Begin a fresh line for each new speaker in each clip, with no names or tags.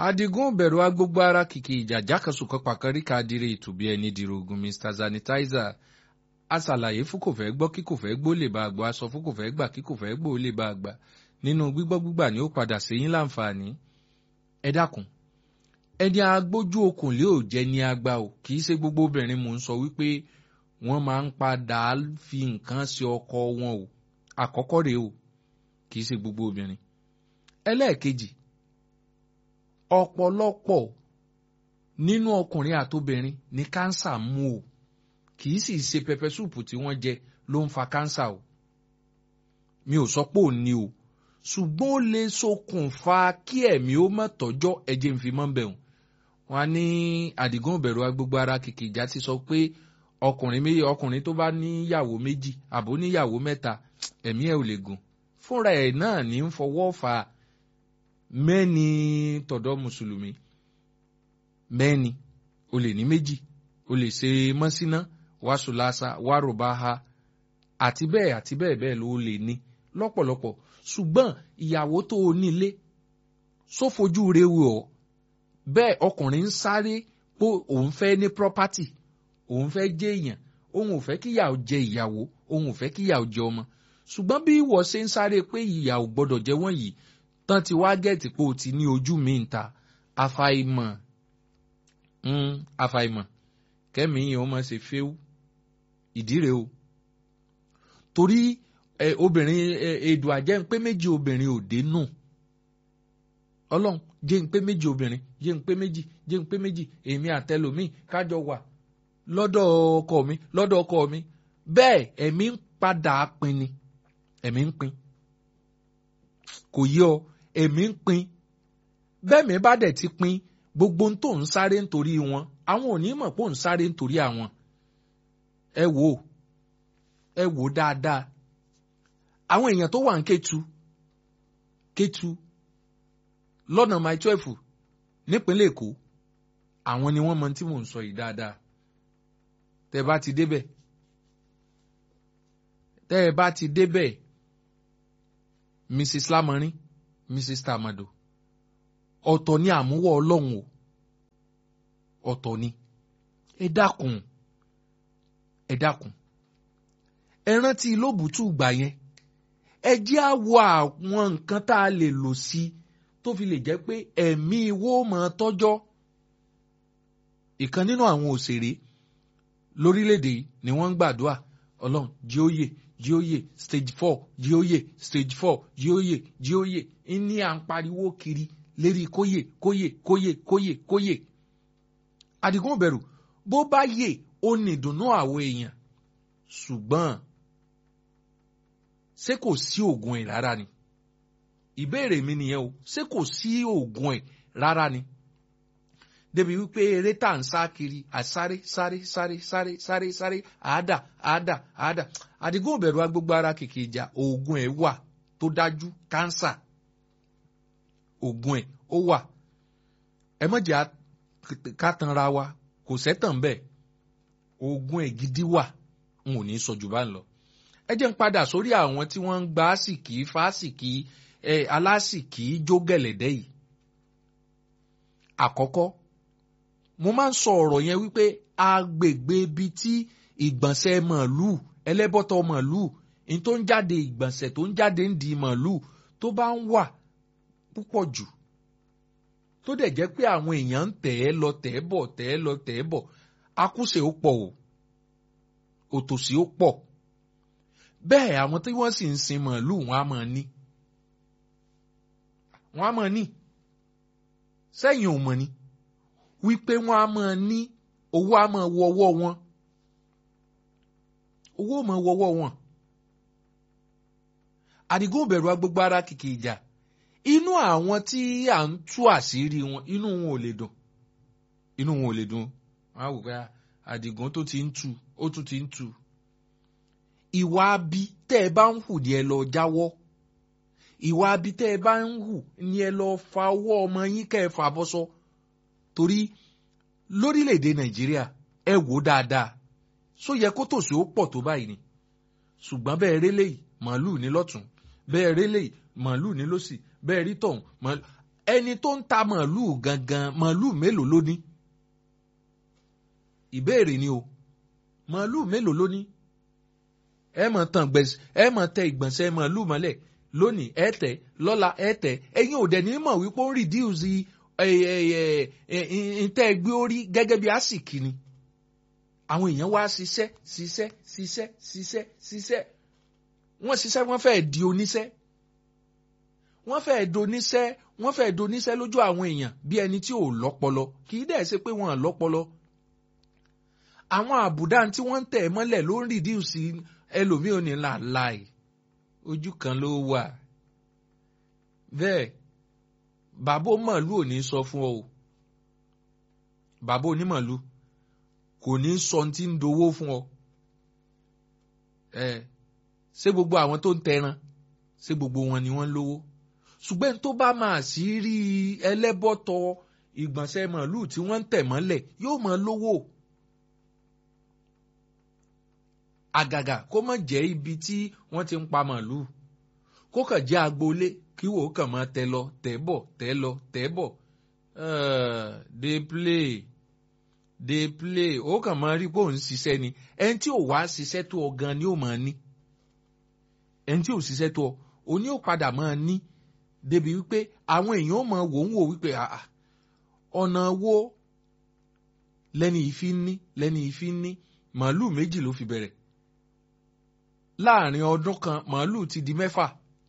adigun bẹ̀rù agbógbó ara kìkì ìjà jákàsùkọ pàkárí kadire ìtòbí ẹni dìrò ogun mr sanitizer aṣàlàyé fún kò fẹ́ gbọ́ kí kò fẹ́ gbó lè bá àgbà aṣọ fún kò fẹ́ gbà kí kò fẹ́ gbó lè bá àgbà nínú gbígbọ́ gbígbà ni ó padà séyín láǹfààní ẹ dákun ẹni agbójú okùn lé ò jẹ́ ní agba o kì í ṣe gbogbo obìnrin mò ń sọ wípé wọ́n máa ń padà fi nǹkan ṣe ọkọ wọn o àkọ́kọ́ rèé o kì í ṣe gbogbo obìnrin ẹlẹ́ẹ̀kejì ọ̀pọ̀lọpọ̀ nínú ọkùnrin àtobìnrin ní kánsà mú o kì í sì ṣe pẹpẹ súùpù tí wọ́n jẹ ló ń fa kánsà o mi ò sọ pé ò ní o ṣùgbọ́n ó lè ṣokùnfà kí ẹ̀mí ó mọ̀ tọ́jọ́ ẹ̀jẹ̀ ń fi mọ́ bẹ̀rù wọn á ní àdìgún ìbẹ̀rù agbègbè ara kìkì ìjà ti sọ pé ọkùnrin méjì ọkùnrin tó bá níyàwó méjì àbó níyàwó mẹ́ta ẹ̀mí ẹ̀ ò lè gùn fúnra ẹ̀ náà ní ń fọwọ́ fà mẹ́ni tọ̀dọ̀ mùsùlùmí mẹ́ni o lè ní méjì o lè ṣe mọ́síná wàásùlásá wàrúbáhá àti bẹ́ẹ̀ àti bẹ́ẹ̀ bẹ́ẹ̀ ló lè ní lọ́pọ̀lọpọ̀ ṣùgbọ́n ìyàwó tó o nílé sófojú rewu ọ̀ bẹ́ẹ̀ ọkùnrin ń sáré pé òun fẹ́ ní property òun fẹ́ jẹ́ èèyàn òun ò fẹ́ kíyàwó jẹ ìyàwó òun ò fẹ́ kíyàwó jẹ ọmọ ṣùgbọ́n bí ìwọ ṣe ń sáré pé ìyàwó gbọ́dọ̀ jẹ wọ́n yìí tán ti wá gẹ̀ẹ́tì pé o ti ní ojú mi ń ta àfàìmọ̀ àfàìmọ̀ kẹ́mi yẹn ó máa ṣe fẹ́wù ìdí rèé o torí obìnrin èdò àjẹ́ ń pé méjì obìnrin òde nù ọlọ́run jẹ́ ń pé méjì obìnrin jẹ́ ń pé méjì jẹ́ ń pé méjì èmi àtẹlòmíì kájọ wà lọ́dọ̀ ọkọ mi lọ́dọ̀ ọkọ mi bẹ́ẹ̀ ẹ̀mí ń padà pin ni ẹ̀mí ń pin kò yí ọ ẹ̀mí ń pin bẹ́ẹ̀ mi bá dẹ̀ ti pin gbogbo ń tó ń sáré nítorí wọn àwọn ò ní mọ̀ pé ò ń sáré nítorí àwọn ẹ wò ó ẹ wò ó dáadáa àwọn èèyàn tó wà ń Kétu Kétu lọ́nà my twelve nípínlẹ̀ Èkó àwọn ni wọ́n mọ tí mò ń sọ yìí dáadáa tẹ́ ẹ bá ti débẹ̀ tẹ́ ẹ bá ti débẹ̀ Mrs Lamorin Mrs Tamado ọ̀tọ̀ ni àmúwọ̀ Ọlọ́run o ọ̀tọ̀ ni ẹ dákun ẹ dákun ẹ rántí lóbùtù gbà yẹn ẹ jẹ́ àwọ̀ àwọn nǹkan tá a lè lò sí tó fi lè jẹ́ pé ẹ̀mí wo máa tọ́jọ́ ìkan nínú àwọn òṣèré lórílẹ̀‐èdè yìí ni wọ́n ń gbàdúrà ọlọ́run jíóyè jíóyè stage four jíóyè stage four jíóyè jíóyè ní à ń pariwo kiri lérí kóyè kóyè kóyè kóyè kóyè àdìgún bẹ̀rù bó bá yè ó ní ìdùnnú àwọn èèyàn ṣùgbọ́n ṣé kò sí oògùn ẹ̀ rárá ni ìbéèrè mi nìyẹn o ṣé kò sí oògùn ẹ̀ rárá ni débi wípé eré tá à ń sá kiri àsáré sáré sáré sáré sáré sáré àádà àádà àádà àdìgún òbẹ̀rù agbègbè ara kìkì ìjà oògùn ẹ̀ wà tó dájú kánsà oògùn ẹ̀ ó wà ẹ mọ̀jà ká tanra wa kò sẹ́tàn bẹ́ẹ̀ oògùn ẹ̀ gidi wà n ò ní sọ jù bá ń lọ ẹ jẹ́ ń padà sórí àwọn tí wọ́n ń gba àsìkí fásìkí ẹ alásìkí jó gẹ̀lẹ̀dẹ́ yìí àkọ́kọ́ mo máa ń sọ ọ̀rọ̀ yẹn wípé agbègbè ibi tí ìgbọ̀nsẹ̀ màálùú ẹlẹ́bọ̀tọ̀ màálùú ní tó ń jáde ìgbọ̀nsẹ̀ tó ń jáde ń di màálùú tó bá ń wà púpọ̀ jù tó dẹ̀ jẹ́ pé àwọn èèyàn ń tẹ̀ ẹ́ lọ tẹ̀ ẹ́ bọ̀ tẹ̀ ẹ́ lọ tẹ̀ ẹ́ bọ̀ akúṣe ó pọ̀ o òtòṣì ó pọ̀ bẹ́ẹ̀ àwọn tí wọ́n sì ń sin màálùú wọn á máa ní wọn á máa ní sẹ́yìn ò mọ̀ ni wípé wọ́n á máa ní owó á máa wọ ọwọ́ wọn owó ò máa wọ ọwọ́ wọn àdìgún bẹ̀rù agbègbè ara kìkì ìjà inú àwọn tí à ń tú àṣírí wọn inú wọn ò lè dùn inú wọn ò lè dùn wọn á wò pé àdìgún tó ti ń tu ó tún ti ń tu ìwà abi tẹ́ ẹ bá ń hù ni ẹ lọ jáwọ́ ìwà abi tẹ́ ẹ bá ń hù ni ẹ lọ fa ọwọ́ ọmọ yín kẹ́ ẹ fà bọ́sọ́ torí lórílẹ̀‐èdè nàìjíríà ẹ wò dáadáa só yẹ kó tòṣì ó pọ̀ tó báyìí ni ṣùgbọ́n bẹ́ẹ̀ rélé yìí màálù ní lọ́tún bẹ́ẹ̀ rélé yìí màálù ní lọ́sì bẹ́ẹ̀ rí tọ̀hún màálù ẹni tó ń ta màálù gangan màálù mélòó ló ní ìbéèrè ni o màálù mélòó ló ní ẹ mọ̀ tàn gbẹ̀sẹ̀ ẹ mọ̀ tẹ ìgbọ̀nsẹ̀ màálù mọ́lẹ̀ lónìí ẹ tẹ̀ lọ́la ẹ tẹ̀ ẹ̀yin ò dẹ̀ ní mọ̀ wípé ó ń rìdíùsì ntẹ́ gbé orí gẹ́gẹ́ bí àsìkí ni àwọn èèyàn wá ṣiṣẹ́ ṣiṣẹ́ ṣiṣẹ́ ṣiṣẹ́ ṣiṣẹ́ wọ́n ṣiṣẹ́ wọ́n fẹ́ẹ́ di oníṣẹ́ wọ́n fẹ́ẹ́ doníṣẹ́ wọ́n fẹ́ẹ́ doníṣẹ́ lójú àwọn èèyàn bí ẹni tí ò lọ́pọlọ kì í dẹ̀ ṣe pé wọ́n lọ́pọlọ àwọn àbùdá tí wọ́n ń tẹ̀ mọ́lẹ̀ ló ń rìdíùsì ẹlòmíì ò ní làláì ojú kan ló wà bẹ́ẹ̀ bàbá onímọ̀lú ò ní sọ fún ọ o bàbá onímọ̀lú kò ní sọ tí ń dowó fún ọ ẹ ṣé gbogbo àwọn tó ń tẹran ṣé gbogbo wọn ni wọ́n lówó ṣùgbọ́n tó bá máa sí rí ẹlẹ́bọ̀tọ̀ ìgbọ̀nsẹ̀ màálù tí wọ́n ń tẹ̀ mọ́lẹ̀ yóò máa lówó àgàgà kó má jẹ́ ibi tí wọ́n ti ń pa màálù kó kàn jẹ́ agboolé kí wò ó kàn máa tẹ lọ tẹ bọ̀ tẹ lọ tẹ bọ̀ dey play dey play ó kàn máa rí pé òun ṣiṣẹ́ ni ẹni tí ò wá ṣiṣẹ́ tó ọ gan ni ó máa ní ẹni tí ò ṣiṣẹ́ tó ọ òní ò padà máa ní débi wípé àwọn èèyàn ó máa wò ń wò wípé ọ̀nà wo lẹ́ni ìfi ń ní lẹ́ni ìfi ń ní màálù méjì ló fi bẹ̀rẹ̀ láàrin ọdún kan màálù ti di mẹ́fà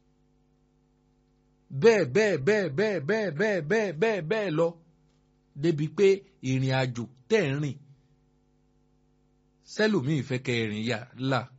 bẹ́ẹ̀ bẹ́ẹ̀ bẹ́ẹ̀ bẹ́ẹ̀ bẹ́ẹ̀ bẹ́ẹ̀ bẹ́ẹ̀ bẹ́ẹ̀ bẹ́ẹ̀ lọ débi pé ìrìn àjò tẹ̀ ń rìn sẹ́lòmíì fẹ́ kẹ́ ẹ̀rìn yà là